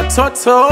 watoto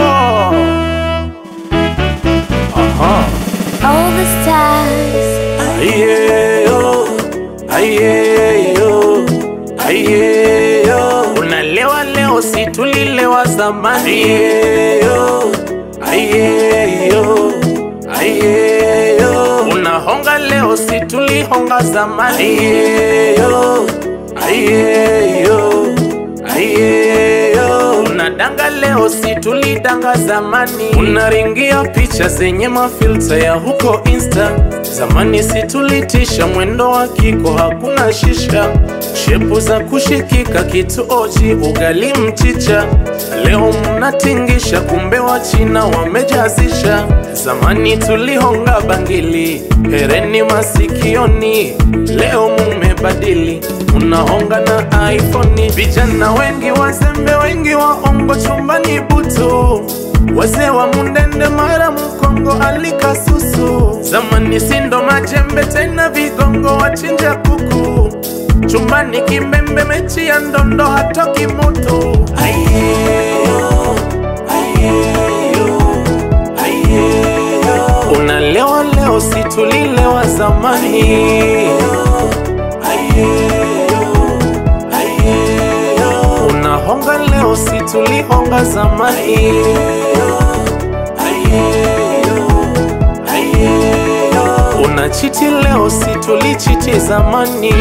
Aha. All the stars. Ayeyo, ayeyo, ayeyo. Unalewa leo si tulilewa zamani Ayeyo, ayeyo, ayeyo. Unahonga leo si tulihonga zamani Ayeyo, ayeyo, ayeyo. Unadanga leo si tulidanga zamani Unaringia picha zenye mafilta ya huko insta Zamani si tulitisha mwendo wa kiko hakuna shisha Shepu za kushikika kitu oji ugali mchicha Leo mnatingisha kumbe wa China wamejazisha Zamani tulihonga bangili hereni masikioni Leo mumebadili unahonga na iPhone Vijana wengi wazembe wengi waongo chumbani butu Wazee wa mundende mara mkongo alikasusu Zamani sindo majembe tena vigongo wachinja kuku Chumbani kimbembe mechi ya ndondo hatoki mutu Ayeyo, ayeyo, ayeyo. Unalewa leo si tulilewa zamani Ayeyo, ayeyo. Unahonga leo si tulihonga zamani Ayeyo, ayeyo. Unachiti leo si tulichiti zamani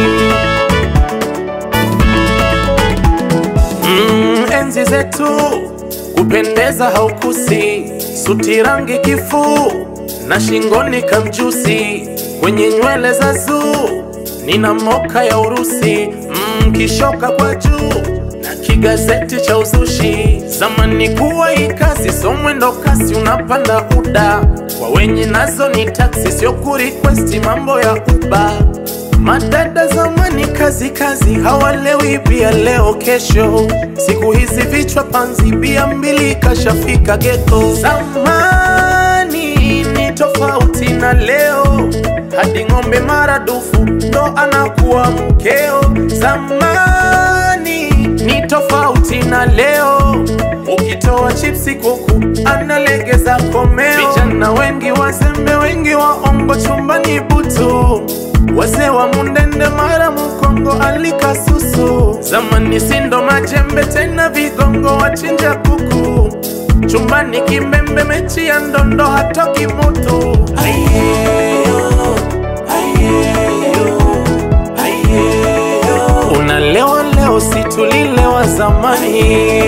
mm, enzi zetu kupendeza haukusi suti rangi kifuu na shingoni kamjusi kwenye nywele za zuu nina moka ya Urusi mm, kishoka kwa juu na kigazeti cha uzushi zamani kuwa ikazi so mwendo kasi unapanda uda kwa wenye nazo ni taksi sio kurequesti mambo ya uba Madada zamani kazi kazi hawalewi bia leo kesho, siku hizi vichwa panzi bia mbili kashafika geto. Zamani ni tofauti na leo, hadi ng'ombe maradufu ndo anakuwa mkeo. Zamani ni tofauti na leo, ukitoa chipsi kuku analegeza komeo. Vijana wengi wazembe wengi waongo chumbani butu Wazee wa mundende mara mkongo alikasusu Zamani sindo majembe tena vigongo wachinja kuku Chumbani kimbembe mechi ya ndondo hatoki mutu Ayeyo, ayeyo, ayeyo. Unalewa leo si tulilewa zamani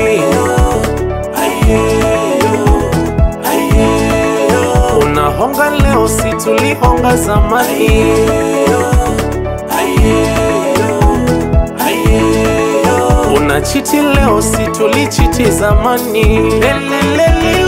Ayeyo, ayeyo. Unahonga leo si tulihonga zamani Ayeyo, ayeyo. Unachiti leo si tulichiti zamani Lelelelele.